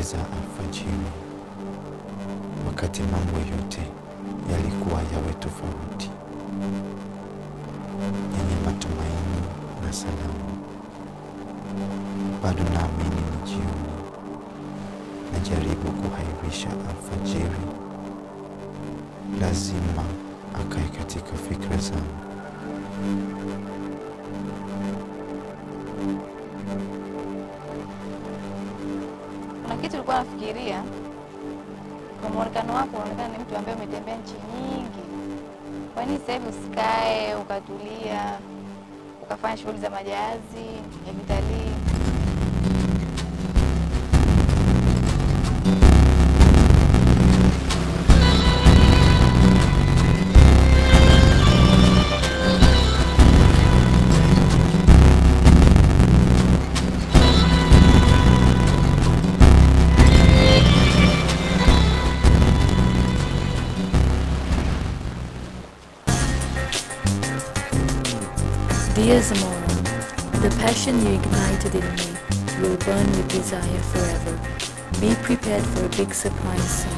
za alfajiri, wakati mambo yote yalikuwa yawe tofauti, yenye matumaini na salama. Bado naamini ni jioni, najaribu kuhairisha alfajiri, lazima akae katika fikra zangu. Kuna kitu ulikuwa nafikiria, kwa muonekano wako unaonekana ni mtu ambaye umetembea nchi nyingi. Kwa nini sasa hivi usikae ukatulia ukafanya shughuli za majahazi ya kitalii? Dear Zamora, the passion you ignited in me will burn with desire forever. Be prepared for a big surprise soon.